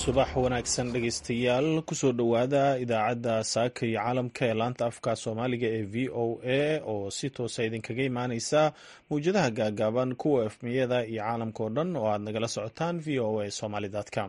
subax wanaagsan dhegaystayaal kusoo dhowaada idaacadda saaka iyo caalamka ee laanta afka soomaaliga ee v o a oo si toosa idinkaga imaaneysa mawjadaha gaagaaban kuwa efmiyada iyo caalamka oo dhan oo aad nagala socotaan v o a somaly com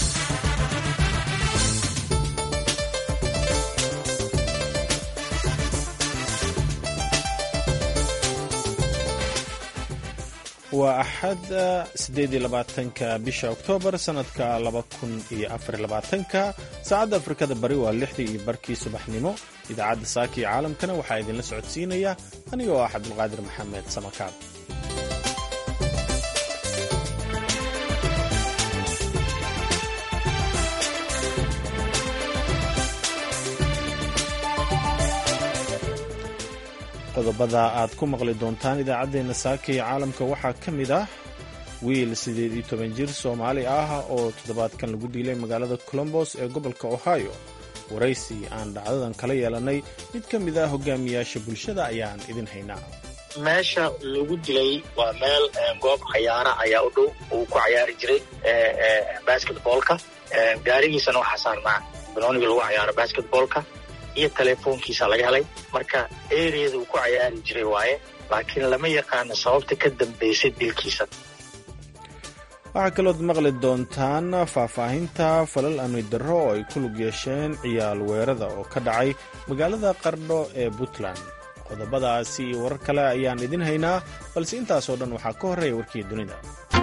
waa axad sideed iyo labaatanka bisha oktoobar sanadka laba kun iyo afar iyo labaatanka saacadda afrikada bari waa lixdii iyo barkii subaxnimo idaacadda saaka iyo caalamkana waxaa idinla socodsiinaya aniga oo ah cabdulqaadir maxamed samakaab qodobada aad ku maqli doontaan idaacaddeenna saaka iyo caalamka waxaa ka mid ah wiil siddeed iyo toban jir soomaali ah oo toddobaadkan lagu diilay magaalada colombos ee gobolka ohio waraysi aan dhacdadan kala yeelannay mid ka mid ah hogaamiyaasha bulshada ayaan idin haynaa meesha lagu dilay waa meel goob cayaara ayaa u dhow uu ku cayaari jiray basketboolka gaarigiisana waxaa saarnaa banooniga lagu cayaaro basketboolka iyo teleefoonkiisa laga helay marka eriyada uu ku cayaari jiray waaye laakiin lama yaqaano sababta ka dambaysay dilkiisa waxaa kalood maqli doontaan faahfaahinta falal amni darro oo ay ku lug yeesheen ciyaal weerada oo ka dhacay magaalada qardho ee puntland qodobadaasi iyo warar kale ayaan idin haynaa balse intaasoo dhan waxaa ka horreeya warkii dunida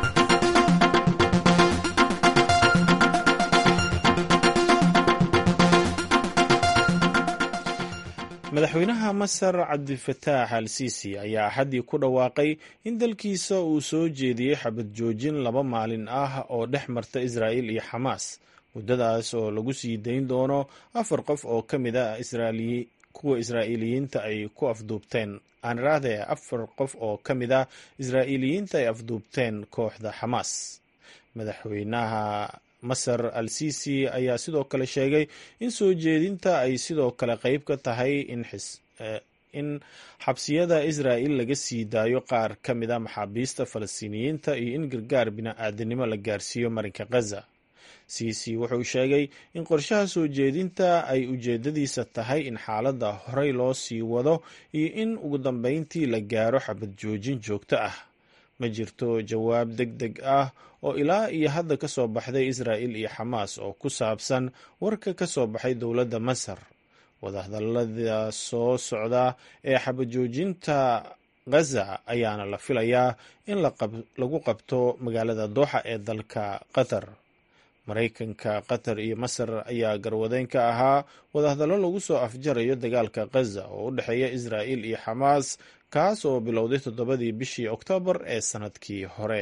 madaxweynaha masar cabdifataax al siisi ayaa axaddii ku dhawaaqay in dalkiisa uu soo jeediyey xabad joojin laba maalin ah oo dhex marta israa'il iyo xamaas muddadaas oo lagu sii dayn doono afar qof oo ka mid a kuwa israa'iiliyiinta ay ku afduubteen aan irahdee afar qof oo ka mid ah israa'iiliyiinta ay afduubteen kooxda xamaas madaxweynaha masar al sisi ayaa sidoo kale sheegay in soo jeedinta ay sidoo kale qayb ka tahay in xabsiyada israa'il laga sii daayo qaar ka mid a maxaabiista falastiiniyiinta iyo in gargaar bini-aadanimo la gaarsiiyo marinka khaza sisi wuxuu sheegay in qorshaha soo jeedinta ay ujeedadiisa tahay in xaaladda horey loo sii wado iyo in ugu dambeyntii la gaaro xabad joojin joogto ah ma jirto jawaab deg deg ah oo ilaa iyo hadda ka soo baxday israa'il iyo xamaas oo ku saabsan warka ka soo baxay dowladda masar wadahadallada soo socda ee xabajoojinta khaza ayaana la filayaa in lagu qabto magaalada dooxa ee dalka qatar maraykanka qatar iyo masar ayaa garwadeyn ka ahaa wadahadallo lagu soo afjarayo dagaalka khaza oo u dhexeeya israa'il iyo xamaas kaas oo bilowday toddobadii bishii oktoobar ee sannadkii hore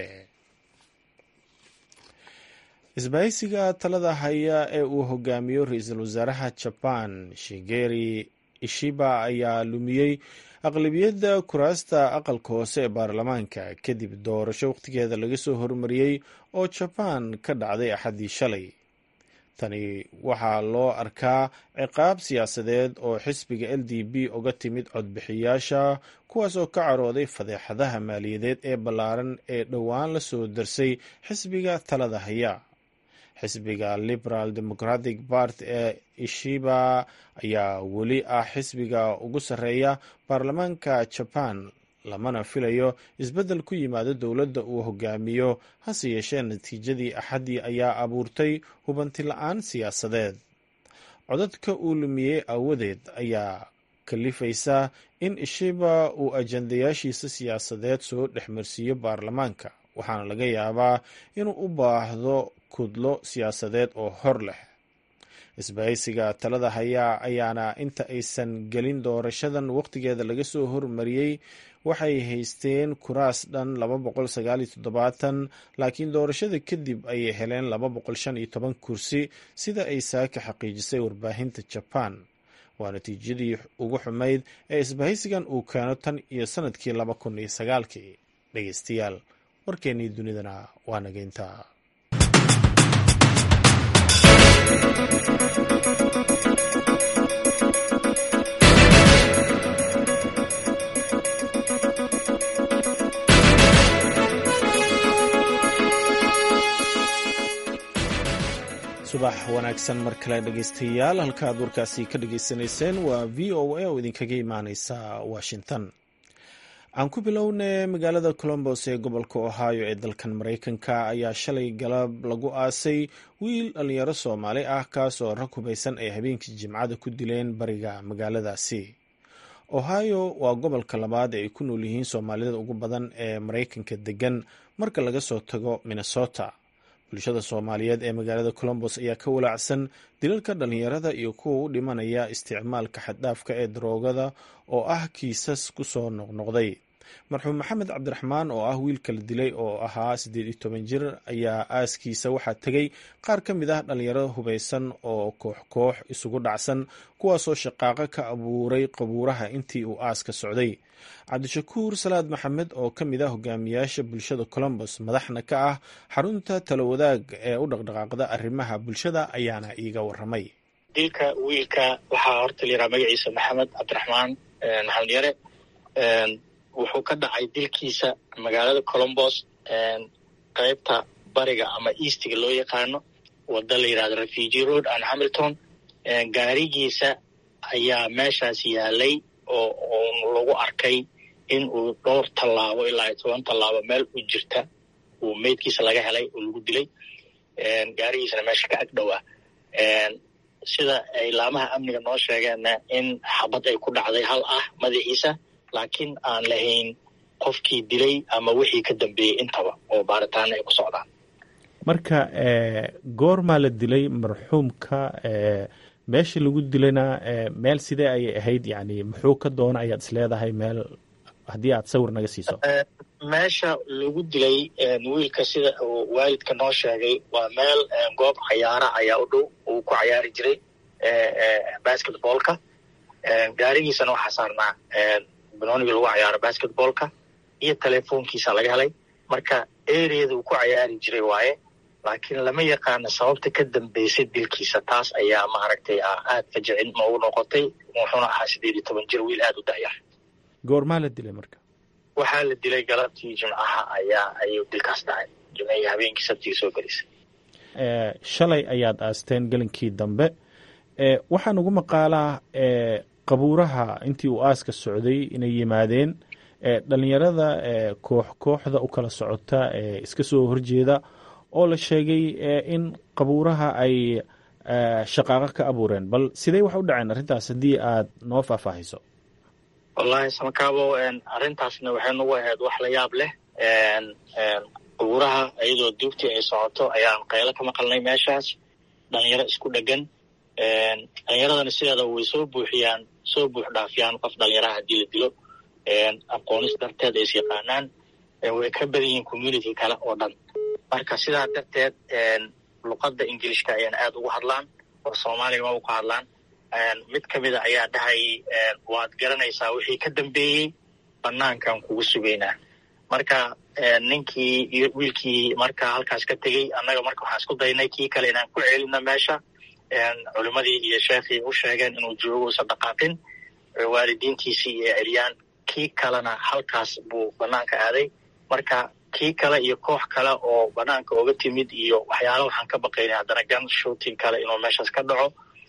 isbahaysiga talada haya ee uu hogaamiyo ra-iisul wasaaraha jaban shigeri ishiba ayaa lumiyey aqlabiyadda kuraasta aqalka hoose ee baarlamaanka kadib doorasho wakhtigeeda laga soo hormariyey oo jabaan ka dhacday axaddii shalay tani waxaa loo arkaa ciqaab siyaasadeed oo xisbiga l d b uga timid codbixiyaasha kuwaas oo ka carooday fadeexadaha maaliyadeed ee ballaaran ee dhowaan la soo darsay xisbiga talada haya xisbiga liberal democratic part ee ishiba ayaa weli ah xisbiga ugu sarreeya baarlamaanka jaban lamana filayo isbeddel ku yimaado dowladda uu hogaamiyo hase yeeshee natiijadii axaddii ayaa abuurtay hubanti la-aan siyaasadeed codadka uu lumiyey aawadeed ayaa kalifaysa in ishiba uu ajandayaashiisa siyaasadeed soo dhexmarsiiyo baarlamaanka waxaana laga yaabaa inuu u baahdo kudlo siyaasadeed oo hor leh isbahaysiga talada hayaa ayaana inta aysan gelin doorashadan wakhtigeeda laga soo hormariyey waxay haysteen kuraas dhan laba boqol sagaal iyo toddobaatan laakiin doorashada kadib ayay heleen laba boqol shan iyo toban kursi sida ay saaka xaqiijisay warbaahinta jaban waa natiijadii ugu xumayd ee isbahaysigan uu keeno tan iyo sanadkii laba kun iyo sagaalkii dhegeystayaal warkeennii dunidana waa nageynta subax wanaagsan mar kale dhegaystayaal halka aad warkaasi ka dhagaysanayseen waa v o a oo idinkaga imaaneysa washington aan ku bilownay magaalada colombos ee gobolka ohio ee dalkan maraykanka ayaa shalay galab lagu aasay wiil dhalinyaro soomaali ah kaas oo rag hubaysan ay habeenkii jimcada ku dileen bariga magaaladaasi ohio waa gobolka labaad ee ay ku nool yihiin soomaalida ugu badan ee maraykanka degan marka laga soo tago minnesota bulshada soomaaliyeed ee magaalada colombos ayaa ka walaacsan dilalka dhalinyarada iyo kuwa u dhimanaya isticmaalka xaddhaafka ee daroogada oo ah kiisas ku soo noqnoqday marxuum maxamed cabdiraxmaan oo ah wiilka la dilay oo ahaa siddeed iyo toban jir ayaa aaskiisa waxaa tegay qaar ka mid ah dhalinyarada hubaysan oo koox koox isugu dhacsan kuwaasoo shaqaaqo ka abuuray qabuuraha intii uu aaska socday cabdishakuur salaad maxamed oo ka mid ah hogaamiyaasha bulshada colombos madaxna ka ah xarunta talawadaag ee u dhaqdhaqaaqda arrimaha bulshada ayaana iiga waramay dilka wiilka waxaa horta layidhaha magaciisa maxamed cabdiraxmaan maxamed yare wuxuu ka dhacay dilkiisa magaalada colombos qaybta bariga ama eastiga loo yaqaano wada la yidhahdo refugee road and hamilton gaarigiisa ayaa meeshaas yaalay oo lagu arkay in uu dhowr tallaabo ilaa iyo toban tallaabo meel u jirta uu meydkiisa laga helay oo lagu dilay gaarigiisana meesha ka agdhowaa sida ay laamaha amniga noo sheegeenna in xabad ay ku dhacday hal ah madaxiisa laakiin aan lahayn qofkii dilay ama wixii ka dambeeyey intaba oo baaritaana ay ku socdaan marka goormaa la dilay marxuumka meesha lagu dilayna meel sidee ayay ahayd yani muxuu ka doona ayaad isleedahay meel haddii aad sawir naga siiso meesha lagu dilay wiilka sida uu waalidka noo sheegay waa meel goob cayaara ayaa u dhow uu ku cayaari jiray basketballka gaarigiisana waxaa saarnaa banooniga lagu cayaaro basketballka iyo telefoonkiisa laga helay marka areada uu ku cayaari jiray waaye laakiin lama yaqaano sababta ka dambeysay dilkiisa taas ayaa maaragtay aad fajicin noogu noqotay wuxuuna ahaa siddeed iyo toban jir wiil aada u da'yar goormaa la dilay marka waxaa la dilay galabtii jimcaha ayaa ayuu dilkaas dhacay jimcihii habeenkii sabtigii soo gelisay shalay ayaad aasteen gelinkii dambe waxaan ugu maqaalaa qabuuraha intii uu aaska socday inay yimaadeen dhalinyarada koox kooxda u kala socota ee iska soo horjeeda oo la sheegay in qabuuraha ay shaqaaqo ka abuureen bal sidee wax u dhaceen arrintaas haddii aad noo faahfaahiso wallaahi samakaabo arrintaasna waxay nagu ahayd wax la yaab leh qabuuraha iyadoo duugtii ay socoto ayaan qaylo ka maqalnay meeshaas dhalinyaro isku dhegan dhalinyaradana sideeda way soo buuxiyaan soo buux dhaafiyaan qof dhalinyaraha haddii la dilo aqoonis darteed ay is yaqaanaan way ka badan yihiin community kale oo dhan marka sidaa darteed luqadda ingilishka ayaan aada ugu hadlaan oo soomaaliga ma ku hadlaan mid ka mida ayaa dhahayay waad garanaysaa wixii ka dambeeyey banaankan kugu sugaynaa marka ninkii wiilkii marka halkaas ka tegey annaga marka waxaan isku daynay kii kale inaan ku celino meesha culimadii iyo sheekhii u sheegeen inuu joogo usan dhaqaaqin waalidiintiisii iyo celiyaan kii kalena halkaas buu banaanka aaday marka kii kale iyo koox kale oo banaanka oga timid iyo waxyaala waxaan ka baqaynay haddana gun shooting kale inuu meeshaas ka dhaco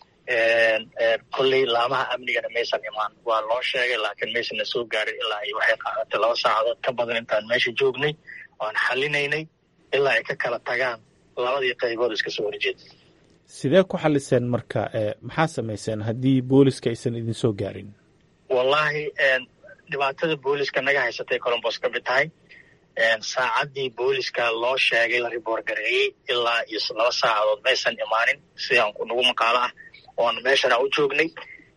kolley laamaha amnigana maysan imaan waa loo sheegay laakiin maysanna soo gaarin ilaa ay waxay qaadatay laba saacadood ka badan intaan meesha joognay oan xalinaynay ilaa ay ka kala tagaan labadii qaybood iska soo horjeeda sidee ku xaliseen marka maxaa samayseen haddii booliska aysan idin soo gaarin wallaahi dhibaatada booliska naga haysatay colombos ka mid tahay saacaddii booliska loo sheegay la riboor gareeyey ilaa iyo laba saacadood maysan imaanin sidaan nagu maqaalo ah oan meeshana u joognay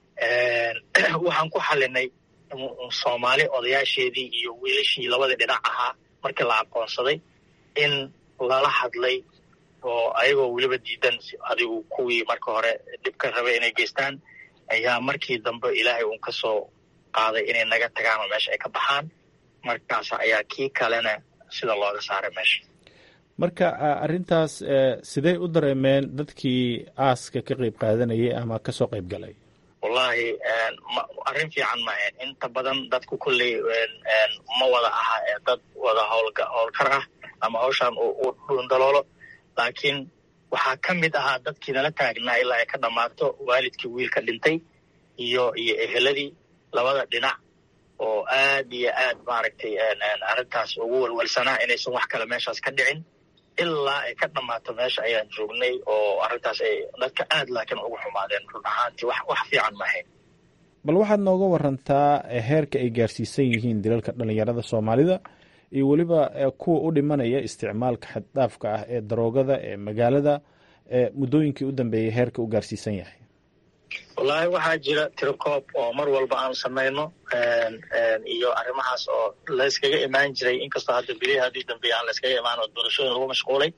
waxaan ku xalinay soomaali odayaasheedii iyo wiilashii labadii dhinac ahaa markii la aqoonsaday in lala hadlay oo ayagoo weliba diidan adigu kuwii marka hore dhibka rabay inay geystaan ayaa markii dambe ilaahay uun ka soo qaaday inay naga tagaan oo meesha ay ka baxaan markaas ayaa kii kalena sida looga saaray meesha marka arrintaas sidey u dareemeen dadkii aaska ka qeyb qaadanayay ama kasoo qeyb galay wallaahi arrin fiican ma ahayn inta badan dadku kolley ma wada aha ee dad wada howlga howlkar ah ama hawshaan u dhuundaloolo laakiin waxaa ka mid ahaa dadkii nala taagnaa ilaa ay ka dhammaato waalidkii wiilka dhintay iyo iyo eheladii labada dhinac oo aad iyo aad maaragtay arrintaas ugu walwalsanaa inaysan wax kale meeshaas ka dhicin ilaa ay ka dhammaato meesha ayaan joognay oo arrintaas ay dadka aad laakiin ugu xumaadeen run ahaantii wax wax fiican maahayn bal waxaad nooga warantaa heerka ay gaarsiisan yihiin dilalka dhalinyarada soomaalida iyo weliba kuwa u dhimanaya isticmaalka xaddhaafka ah ee daroogada ee magaalada muddooyinkii u dambeeyay heerka u gaarsiisan yahay wallaahi waxaa jira tirokoob oo mar walba aan samayno iyo arrimahaas oo layskaga imaan jiray inkastoo hadda bilihii haddii dambeeye aan layskaga imaan oo doorashooyin lagu mashquulay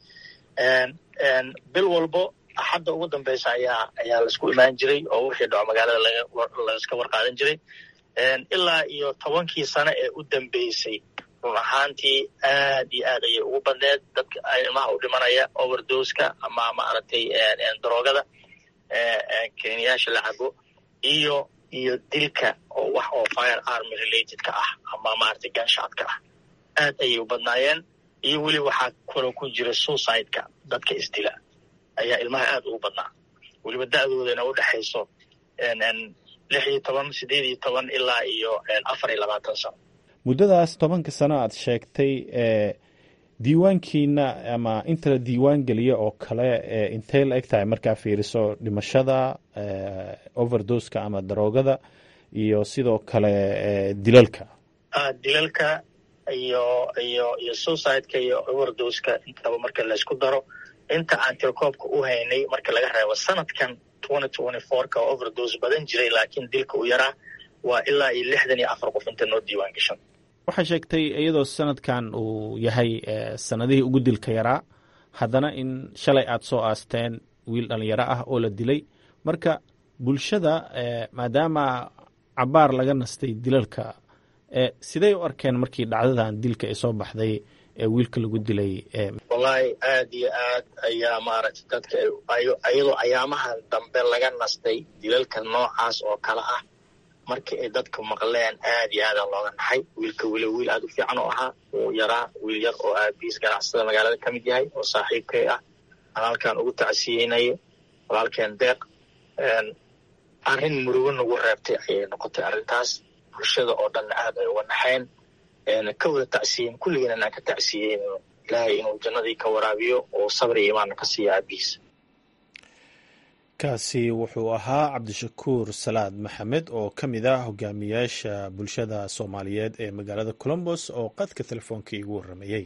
bil walbo axadda ugu dambeysa ayaa ayaa laisku imaan jiray oo wixii dhaco magaalada lagaiska warqaadan jiray ilaa iyo tobankii sano ee u dambeysay run ahaantii aad iyo aad ayay ugu badneed dadka ilmaha u dhimanaya overdoska ama maaragtay daroogada keniyaasha la cabo iyo iyo dilka oo wax oo fire army relatedka ah ama maaragtay ganshotka ah aad ayay u badnaayeen iyo weli waxaa kaloo ku jira suicide-ka dadka isdila ayaa ilmaha aad ugu badnaa weliba da-doodana u dhexayso lix iyo toban sideed iyo toban ilaa iyo afar iyo labaatan sano muddadaas tobanka sano aad sheegtay diiwaankiina ama inta la diiwaan geliya oo kale intay la eg tahay markaa fiiriso dhimashada overdoska ama daroogada iyo sidoo kale dilalka dilalka iyo iyo iyo suicide-ka iyo overdoska intaba marka laysku daro inta aan tirkoobka u haynay marka laga reebo sanadkan twenty twenty fourka oo overdose badan jiray laakiin dilka u yaraa waa ilaa iyo lixdan iyo afar qof inta noo diiwaan gashan waxaa sheegtay iyadoo sanadkan uu yahay sanadihii ugu dilka yaraa haddana in shalay aad soo aasteen wiil dhalinyaro ah oo la dilay marka bulshada maadaama cabaar laga nastay dilalka sidey u arkeen markii dhacdadan dilka ay soo baxday ee wiilka lagu dilay wallaahi aad iyo aad ayaa maaragtay dadka iyadoo ayaamaha dambe laga nastay dilalka noocaas oo kale ah markii ay dadka maqleen aad iyo aada looga naxay wiilka weli wiil aad u fiican oo ahaa uu yaraa wiil yar oo aabiis ganacsada magaalada ka mid yahay oo saaxiibkay ah aan halkan ugu tacsiyeynayo walaalkeen deeq arrin murugo nagu reebtay ayay noqotay arrintaas bulshada oo dhanna aad ay uga naxeen ka wada tacsiyen kulligiina aan ka tacsiyeyn ilaahay inuu jannadii ka waraabiyo oo sabri iyo imaanna ka siiya aabihiis kaasi wuxuu ahaa cabdishakuur salaad maxamed oo ka mid ah hogaamiyaasha bulshada soomaaliyeed ee magaalada colombos oo qadka telefoonka iigu warramayey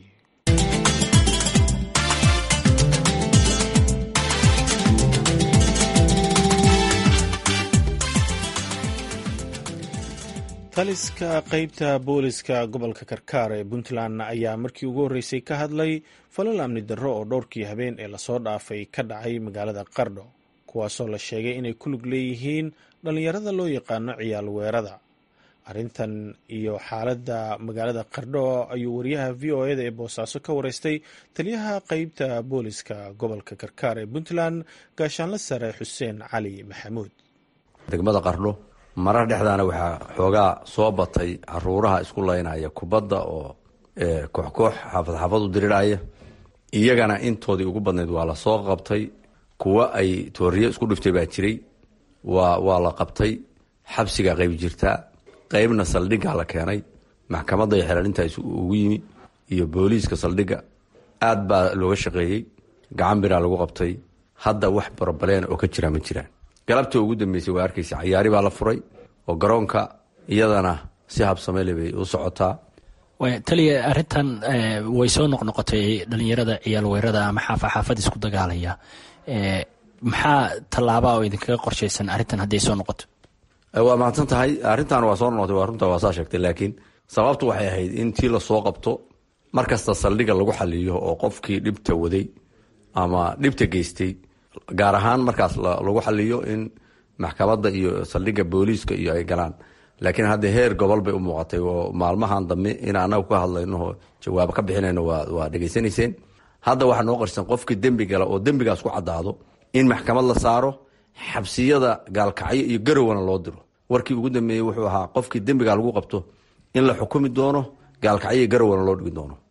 taliska qeybta booliska gobolka karkaar ee puntland ayaa markii ugu horreysay ka hadlay falal amni darro oo dhowrkii habeen ee lasoo dhaafay ka dhacay magaalada qardho kuwaasoo la sheegay inay ku lug leeyihiin dhallinyarada loo yaqaano ciyaal weerada arrintan iyo xaaladda magaalada qardho ayuu wariyaha v o eda ee boosaaso ka wareystay taliyaha qeybta booliska gobolka karkaar ee puntland gaashaanla sare xuseen cali maxamuud degmada qardho marar dhexdaana waxaa xoogaa soo batay caruuraha isku laynaya kubadda oo kooxkoox xaafad xaafad u diriraya iyagana intoodii ugu badnayd waa la soo qabtay kuwa ay tooriyo isku dhiftay baa jiray waa waa la qabtay xabsigaa qayb jirtaa qaybna saldhiggaa la keenay maxkamadda iyo xelaalintaas ugu yimi iyo booliiska saldhigga aad baa looga shaqeeyey gacan biraa lagu qabtay hadda wax barabaleen oo ka jira ma jiraan galabta ugu dambeysay waa arkaysa cayaari baa la furay oo garoonka iyadana si habsamele bay u socotaa taliya arintan way soo noqnoqotay dhalinyarada ciyaal weerada ama xaafa xaafad isku dagaalaya maxaa tallaabaa oo idinkaga qorshaysan arrintan hadday soo noqoto waa mahadsan tahay arrintan waa soo noqotay waa runta waa saa sheegtay laakiin sababtu waxay ahayd in tii lasoo qabto markasta saldhiga lagu xaliyo oo qofkii dhibta waday ama dhibta geystay gaar ahaan markaas lagu xaliyo in maxkamadda iyo saldhiga booliiska iyo ay galaan laakiin hadda heer gobol bay u muuqatay oo maalmahan dambe in anagu ka hadlayno jawaabo ka bixinayno waa dhegaysanayseen hadda waxaa noo qarsan qofkii dembi gala oo dembigaas ku caddaado in maxkamad la saaro xabsiyada gaalkacyo iyo garowana loo diro warkii ugu dambeeyey wuxuu ahaa qofkii dembiga lagu qabto in la xukumi doono gaalkacyo iyo garowana loo dhigi doono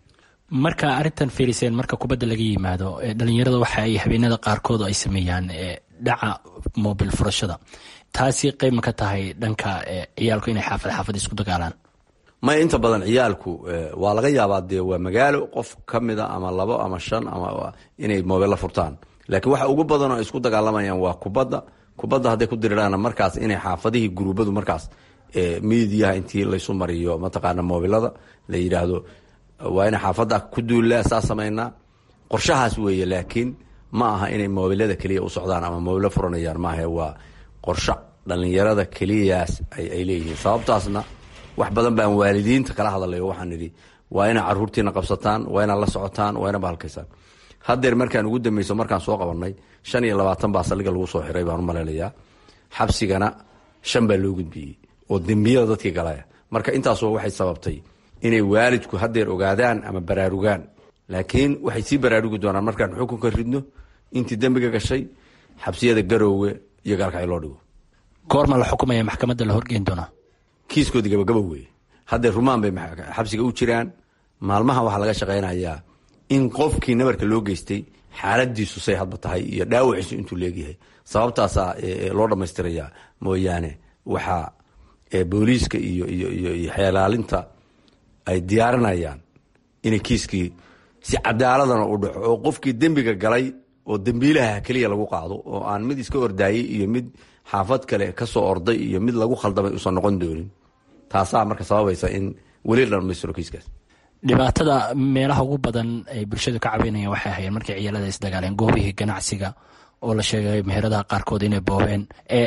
marka arrintan fiiriseen marka kubadda laga yimaado dhalinyarada waxa ay habeenada qaarkood ay sameeyaan dhaca mobil furashada taasi qeyb ma ka tahay dhanka ciyaalku inay xaafad xaafad isku dagaalaan may inta badan ciyaalku waa laga yaabaa dee waa magaalo qof ka mida ama labo ama shan ama inay mobilla furtaan laakiin waxa ugu badan oo ay isku dagaalamayaan waa kubadda kubadda hadday ku diriraan markaas inay xaafadihii guruubadu markaas miidiyaha intii laysu mariyo mataqaana mobilada la yidhaahdo waa ina xaafadda ku duullaa saa samaynaa qorshahaas weeye laakiin ma aha inay mobilada keliya u socdaan ama mobilo furanayaan maahe waa qorsho dhallinyarada keliyaas ay leeyihiin sababtaasna wax badan baan waalidiinta kala hadalayo waxaan idhi waa inaa caruurtiina qabsataan waa inaad la socotaan waa ina bahalkaysaan haddeer markaan ugu dambeyso markaan soo qabanay shan iyo labaatan baa saldhiga lagu soo xiray baan u malaynayaa xabsigana shan baa loo gudbiyey oo dembiyada dadkii galaya marka intaasoo waxay sababtay inay waalidku haddeer ogaadaan ama baraarugaan laakiin waxay sii baraarugi doonaan markaan xukunka ridno intii dembiga gashay xabsiyada garoowe iyo gaalkacyo loo dhigo goorma la xukumaya maxkamadda la horgeyn doonaa kiiskoodii gabagaba weeye haddeer rumaan bay xabsiga u jiraan maalmaha waxaa laga shaqaynayaa in qofkii nabarka loo geystay xaaladiisu say hadba tahay iyo dhaawaciisu intuu leegyahay sababtaasaa loo dhammaystirayaa mooyaane waxaa booliiska iyo iyo xeelaalinta ay diyaarinayaan inay kiiskii si cadaaladana u dhaco oo qofkii dembiga galay oo dembiilaha keliya lagu qaado oo aan mid iska ordaayey iyo mid xaafad kale kasoo orday iyo mid lagu khaldamay usan noqon doonin taasaa marka sababaysa in weli la dhamaystiro kiiskaas dhibaatada meelaha ugu badan ay bulshadu ka cabanayeen waxay ahayeen markay ciyaalada isdagaaleen goobihii ganacsiga oo la sheegay meheradaha qaarkood inay boobeen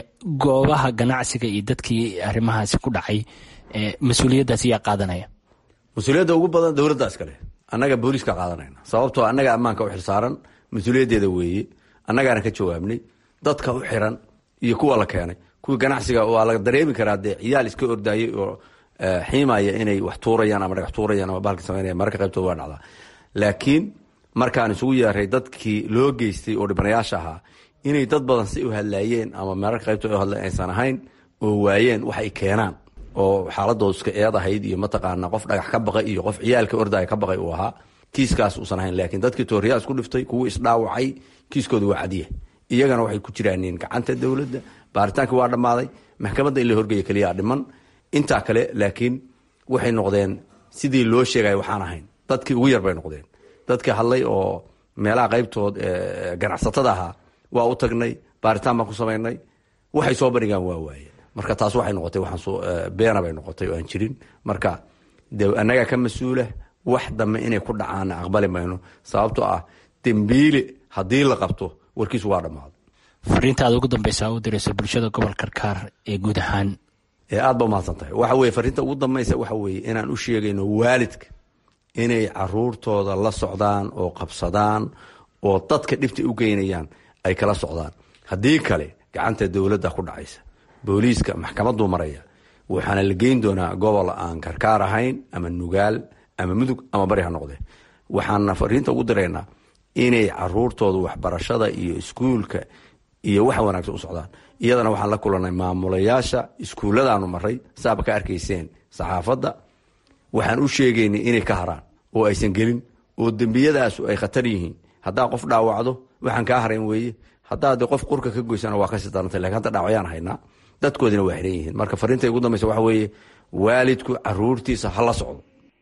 goobaha ganacsiga iyo dadkii arrimahaasi ku dhacay mas-uuliyaddaas yaa qaadanaya mas-uuliyadda ugu badan dowladda iskale annaga booliiska qaadanayna sababtoo annaga ammaanka u xilsaaran mas-uuliyaddeeda weeye annagaana ka jawaabnay dadka u xiran iyo kuwa la keenay kuwii ganacsiga waa la dareemi karaa dee ciyaal iska ordaayey oo xiimaya inay wax tuurayaan ama dhagax tuurayaan ama bahalka sameynaya mararka qaybtood waa dhacdaa laakiin markaan isugu yeeray dadkii loo geystay oo dhibanayaasha ahaa inay dad badan si u hadlaayeen ama mararka qaybtood u hadleen aysan ahayn oo waayeen wax ay keenaan oo xaaladoodu iska eed ahayd iyo mataqaana qof dhagax ka baqay iyo qof ciyaalka ordaya ka baqay uu ahaa kiiskaas uusan ahayn laakiin dadkii tooriyaa isku dhiftay kuwii isdhaawacay kiiskooda waa cadiya iyagana waxay ku jiraaniin gacanta dowladda baaritaankii waa dhammaaday maxkamadda in la horgeeya keliyaa dhiman intaa kale laakiin waxay noqdeen sidii loo sheegaya waxaan ahayn dadkii ugu yar bay noqdeen dadkii hadlay oo meelaha qaybtood ganacsatada ahaa waa u tagnay baaritaan baan ku samaynay waxay soo bandhigaan waa waaye marka taas waxay noqotay beena bay noqotay oo aan jirin marka de annagaa ka mas-uula wax dambe inay ku dhacaana aqbali mayno sababtoo ah dembiile haddii la qabto warkiisu waa dhammaaday fariintaada ugu dambeysa u dirayso bulshada gobol karkaar ee guud ahaan aad ba umahadsan tahay waxa weye fariinta ugu dambaysa waxa weeye inaan u sheegayno waalidka inay caruurtooda la socdaan oo qabsadaan oo dadka dhibta u geynayaan ay kala socdaan haddii kale gacanta dowladda ku dhacaysa booliiska maxkamaduu maraya waxaana la geyn doonaa gobol aan karkaar ahayn ama nugaal ama mudug ama bari ha noqde waxaana fariinta ugu diraynaa inay caruurtooda waxbarashada iyo iskuulka iyo wax wanaagsan u socdaan iyadana waxaan la kulanay maamulayaasha iskuulladaanu maray saaba ka arkayseen saxaafadda waxaan u sheegaynay inay ka haraan oo aysan gelin oo dembiyadaasu ay khatar yihiin haddaa qof dhaawacdo waxaan kaa harayn weeye haddaa de qof qurka ka goysana waa kasii darantay lakin hadda dhaawacyaan haynaa dadkoodina waa xiran yihiin marka fariinta ugu dambeysa waxa weeye waalidku caruurtiisa ha la socdo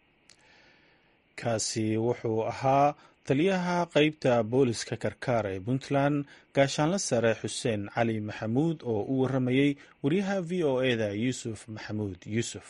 kaasi wuxuu ahaa taliyaha qeybta booliska karkaar ee puntland gaashaanle sare xuseen cali maxamuud oo u waramayey wariyaha v o eda yuusuf maxamuud yuusuf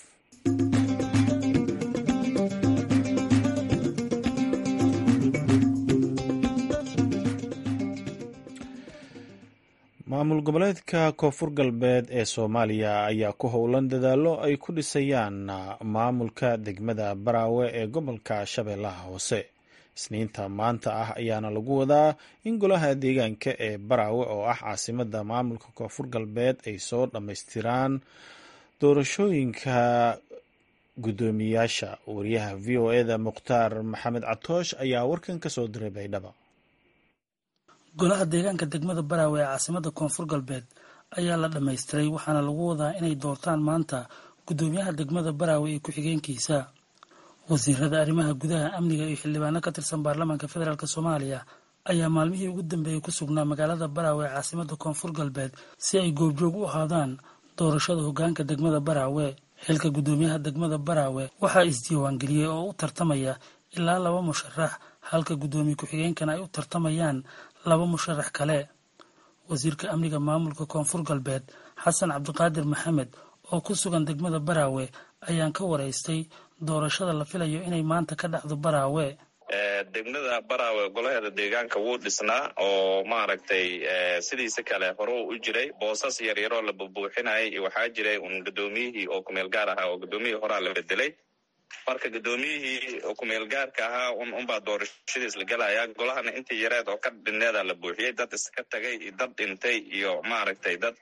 maamul goboleedka koonfur galbeed ee soomaaliya ayaa ku howlan dadaallo ay ku dhisayaan maamulka degmada baraawe ee gobolka shabeellaha hoose isniinta maanta ah ayaana lagu wadaa in golaha deegaanka ee baraawe oo ah caasimada maamulka koonfur galbeed ay soo dhammaystiraan doorashooyinka guddoomiyaasha wariyaha v o eda mukhtaar maxamed catoosh ayaa warkan ka soo diray baydhaba golaha deegaanka degmada baraawe ee caasimada koonfur galbeed ayaa la dhammaystiray waxaana lagu wadaa inay doortaan maanta guddoomiyaha degmada baraawe iyo ku-xigeenkiisa wasiirada arrimaha gudaha amniga iyo xildhibaano ka tirsan baarlamaanka federaalk soomaaliya ayaa maalmihii ugu dambeeyey ku sugnaa magaalada baraawe ee caasimada koonfur galbeed si ay goobjoog u ahaadaan doorashada hogaanka degmada baraawe xilka guddoomiyaha degmada baraawe waxaa isdiiwaangeliyey oo u tartamaya ilaa laba musharax halka guddoomiye ku-xigeenkana ay u tartamayaan laba musharax kale wasiirka amniga maamulka koonfur galbeed xasan cabdiqaadir maxamed oo ku sugan degmada baraawe ayaan ka waraystay doorashada la filayo inay maanta ka dhacdo baraawe degmada baraawe golaheeda deegaanka wuu dhisnaa oo maaragtay sidiisa kale hore u jiray boosas yaryaroo la bubuuxinayay iyo waxaa jiray un guddoomiyihii oo kumeel gaar ahaa oo guddoomiyihii horaa la bedelay marka guddoomiyihii oo kumeel gaarka ahaa un unbaa doorashadiis la gelaya golahana intii yareed oo ka dhineeda la buuxiyey dad iska tagay iyo dad dhintay iyo maaragtay dad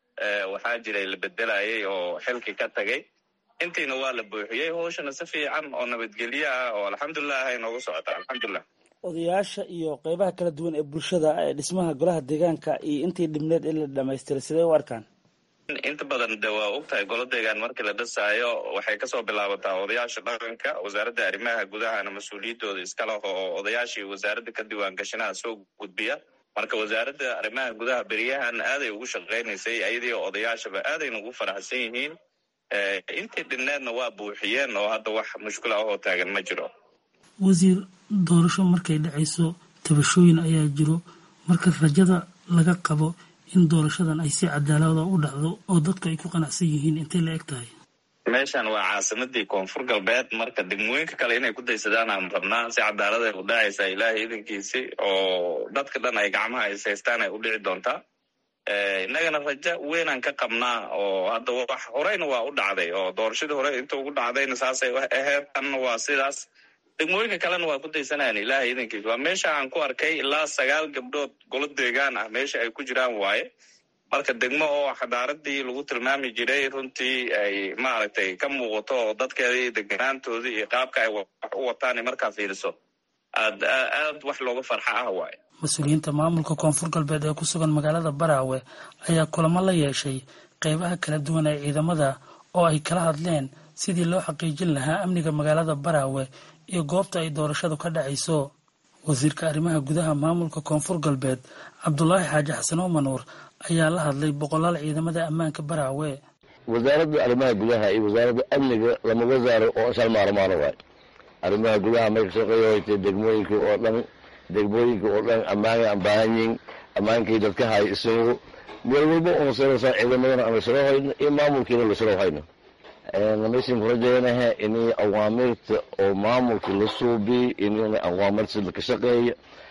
waxaa jiray la bedelayay oo xilkii ka tagay intiina waa la buuxiyey howshana si fiican oo nabadgelyo ah oo alxamdulilah ay noogu socota alxamdulilah odayaasha iyo qeybaha kala duwan ee bulshada ee dhismaha golaha deegaanka iyo intii dhibneed in la dhamaystiray sidee u arkaan inta badan de waa ogtahay golo deegaan markii la dhisaayo waxay kasoo bilaabataa odayaasha dhaqanka wasaaradda arrimaha gudahana mas-uuliyadooda iskalaho oo odayaashii wasaaradda ka diiwaan gashanaha soo gudbiya marka wasaaradda arrimaha gudaha beriyahan aaday ugu shaqaynaysay ayadii odayaashaba aadayna ugu faraxsan yihiin intii dhinneedna waa buuxiyeen oo hadda wax mushkila ahoo taagan ma jiro wasiir doorasho markay dhacayso tabashooyin ayaa jiro marka rajada laga qabo in doorashadan ay si cadaalada u dhacdo oo dadku ay ku qanacsan yihiin intay la eg tahay meeshan waa caasimadii koonfur galbeed marka degmooyinka kale inay ku daysadaan aan rabnaa si cadaalada ay u dhacaysaa ilaahay idankiisi oo dadka dhan ay gacmaha is haystaan ay u dhici doontaa innagana rajo weynaan ka qabnaa oo hadda wax horeyna waa u dhacday oo doorashadii hore inta ugu dhacdayna saasay aheyd tanna waa sidaas degmooyinka kalena waa ku daysanayan ilaahay idankiis waa meesha aan ku arkay ilaa sagaal gabdhood golo deegaan ah meesha ay ku jiraan waaye marka degmo oo xadaaradii lagu tilmaami jiray runtii ay maaragtay ka muuqato oo dadkeedii deganaantoodii iyo qaabka ay wax u wataan markaa fiiriso aad aad wax looga farxa ah waaye mas-uuliyiinta maamulka koonfur galbeed ee ku sugan magaalada baraawe ayaa kulamo la yeeshay qeybaha kala duwan ee ciidamada oo ay kala hadleen sidii loo xaqiijin lahaa amniga magaalada baraawe iyo goobta ay doorashadu ka dhacayso wasiirka arrimaha gudaha maamulka koonfur galbeed cabdulaahi xaaji xasan omanuur ayaa la hadlay boqolaal ciidamada ammaanka baraawe wasaaradda arrimaha gudaha iyo wasaaradda amniga lama wasaaro oo shal maarmaano waay arrimaha gudaha marka shaqeeya hoytay degmooyinka oo dhan degmooyinka oo dhan ammaanay aan baahan yihin ammaankii dadka hay isagu meel walba una sarasa ciidamadana aan lasaro hayno iyo maamulkiina lasaro hayno meeshan ku rajaynaha inay awaamirta oo maamulka la suubiy inay awaamirta laka shaqeeya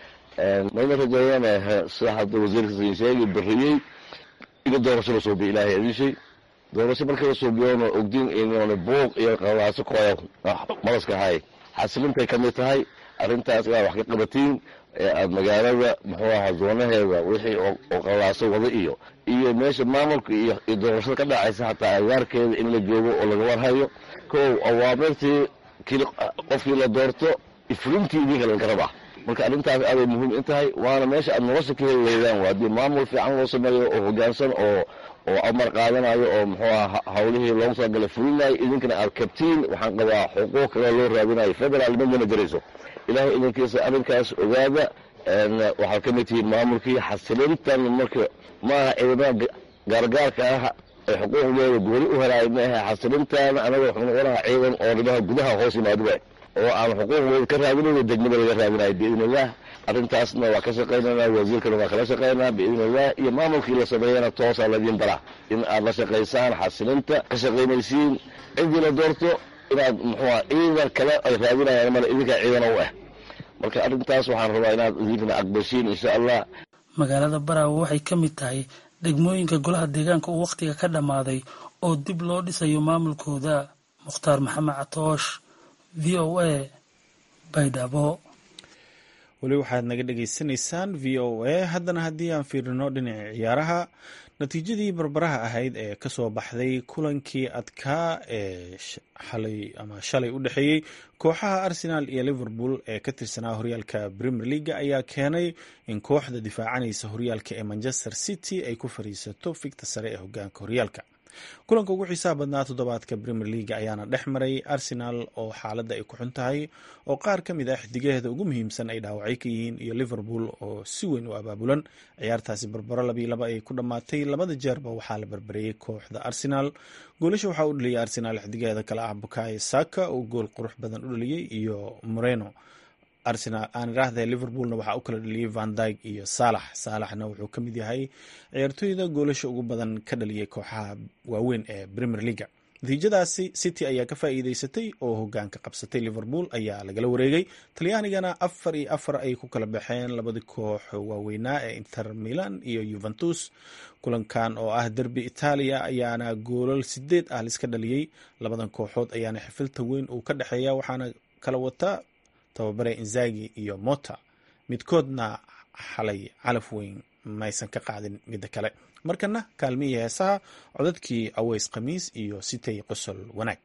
mayna rajayanaha sida hadda wasiirka sheegi bariyey iga doorasho la suubiya ilaahay adishay doorasho marka la suubiyoona ogdin inona buuq iyo qalaaso kooya malaska hay xasilintay kamid tahay arrintaas inaad wax ka qabatiin aad magaalada muxuu ahaa zoonaheeda wixii oo qalaaso wada iyo iyo meesha maamulka iyo doorashada ka dhacaysa hataa agaarkeeda in la joogo oo laga warhayo kow awaamirtii qofkii la doorto ifrintii idinka laga rabaa marka arrintaas aaday muhiim in tahay waana meesha aad nolosha ka heli leydaan waa haddii maamul fiican loo sameeyo oo hogaansan oo oo amar qaadanayo oo muxuu aha hawlihii loogu talagalay fulinayo idinkana aad kabtiin waxaan qabaa xuquuq kale loo raadinayo federaal madana garayso ilaahay idinkiisa arrinkaas ogaada waxaad ka mid tihiin maamulkii xasilintan marka maaha ciidamada gaargaarka ah ee xuquuqdeeda gooni u helaay maaha xasilintaana anaga wuxuu noqonaha ciidan oo arrimaha gudaha hoos yimaado waay oo aan xuquuqdooda ka raadinayo degmada laga raadinayo biidn illah arrintaasna waa ka shaqaynana wasiirkana waa kala shaqaynaa biidn illah iyo maamulkii la sameeyana toosaa ladiin baraa in aad la shaqaysaan xasilinta ka shaqaynaysiin ciddii la doorto inaad muxuuha ciidan kale ay raadinayaan male idinkaa ciidana u ah marka arrintaas waxaan rabaa inaad idinkana aqbashiin insha allah magaalada baraawe waxay ka mid tahay degmooyinka golaha deegaanka uu wakhtiga ka dhammaaday oo dib loo dhisayo maamulkooda mukhtaar maxamed catoosh v o a baydhabo weli waxaad naga dhagaysanaysaan v o a haddana haddii aan fiirino dhinaca ciyaaraha natiijadii barbaraha ahayd ee kasoo baxday kulankii adkaa ee xalay ama shalay u dhexeeyey kooxaha arsenal iyo liverpool ee ka tirsanaa horyaalka premier leaga ayaa keenay in kooxda difaacanaysa horyaalka ee manchester city ay ku fariisato figta sare ee hogaanka horyaalka kulanka ugu xiisaha badnaa toddobaadka premier leaga ayaana dhex maray arsenal oo xaaladda ay ku xun tahay oo qaar ka mid ah xidigaheeda ugu muhiimsan ay dhaawacay ka yihiin iyo liverpool oo si weyn u abaabulan ciyaartaasi barbaro labii laba ay ku dhammaatay labada jeerba waxaa la barbareeyey kooxda arsenal goolasha waxaa u dhaliyay arsenal xidigaheeda kale ah bukayo saka oo gool qurux badan u dhaliyey iyo moreno arsenal aan idhaahda liverpoolna waxaa u kala dhaliyey van dyg iyo saalax saalaxna wuxuu ka mid yahay ciyaartooyda goolasha ugu badan ka dhaliyay kooxaha waaweyn ee premier leaga natiijadaasi city ayaa ka faa'iideysatay oo hogaanka qabsatay liverpool ayaa lagala wareegay talyaanigana afar iyo afar ay ku kala baxeen labadii koox waaweynaa ee inter milan iyo yuventus kulankan oo ah derbi itaaliya ayaana goolal sideed ah liska dhaliyey labadan kooxood ayaana xifilta weyn uu ka dhexeeya waxaana kala wata tababare inzagi iyo mota midkoodna xalay calaf weyn maysan ka qaadin midda kale markana kaalmihii heesaha codadkii aweys khamiis iyo sitay qosol wanaag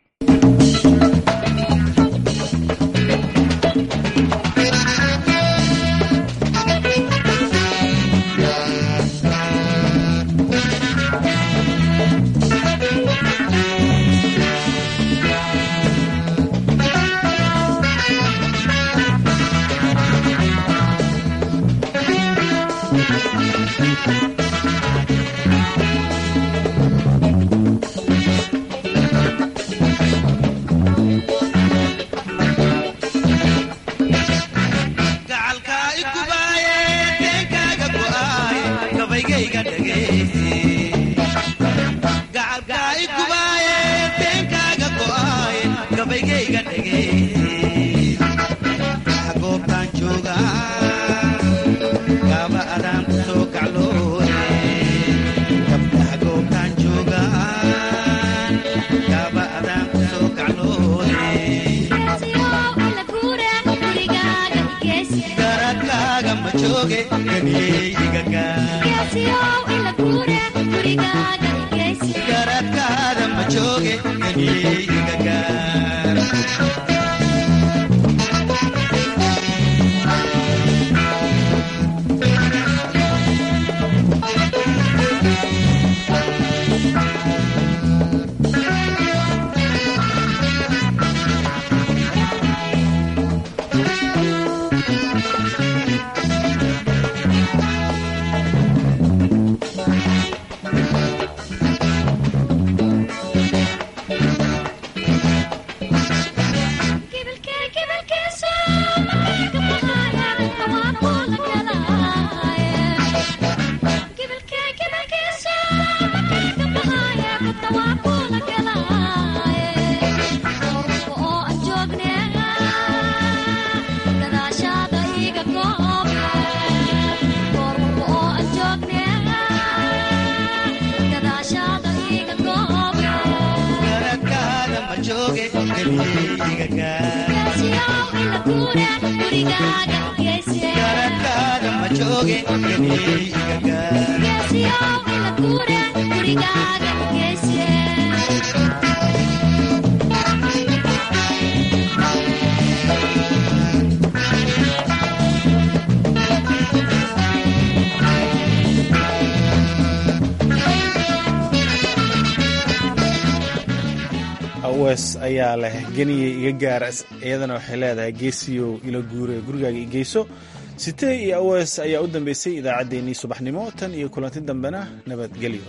wes ayaa leh geniyey iga gaar iyadana waxay leedahay geesiyow ila guure gurigaaga i geyso sitee iyo awes ayaa u dambeysay idaacaddeenii subaxnimo tan iyo kulanti dambena nabadgelyo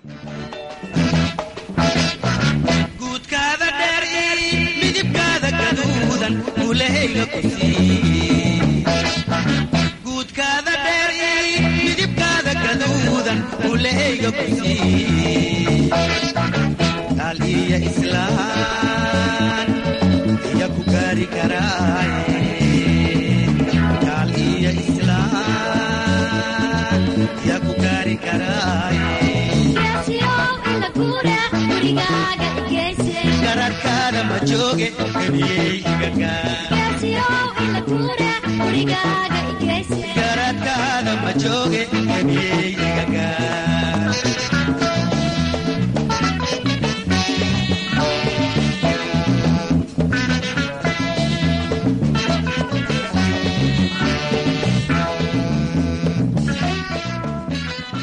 guudkaada dheer midibkaada gaduudan ulahayga ku guudkaada dheer midibkaada gaduudan ulahayga ku gaal iyo islaan iya ku gaari karaaye gaal iyo islaan iya ku gaari karaaye gararkaada ma jooge geniyey iga gaar